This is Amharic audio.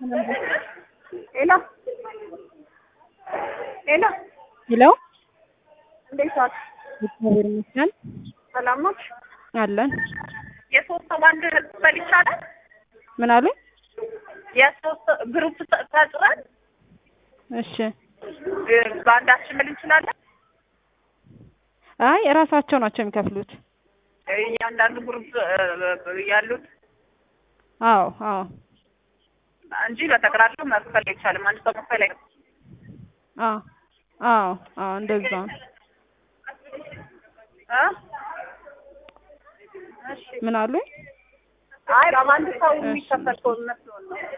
ሄሎ ሄሎ ሄሎ እንዴት ዋልሽ? እግዚአብሔር ይመስገን ሰላም ነሽ? አለን። የሶስት ሰው ባንድ መክፈል ይቻላል? ምን አሉ? የሶስት ግሩፕ ፈጥረን እሺ። በአንዳችን መል እንችላለን? አይ እራሳቸው ናቸው የሚከፍሉት። እያንዳንዱ ግሩፕ ያሉት አዎ አዎ እንጂ በጠቅላላው መክፈል አይቻልም። አንድ ሰው መክፈል አይ አዎ አዎ አዎ እንደዛ ነው። እ ምን አሉ? አይ በአንድ ሰው የሚከፈል ከሆነ መስሎን ነው።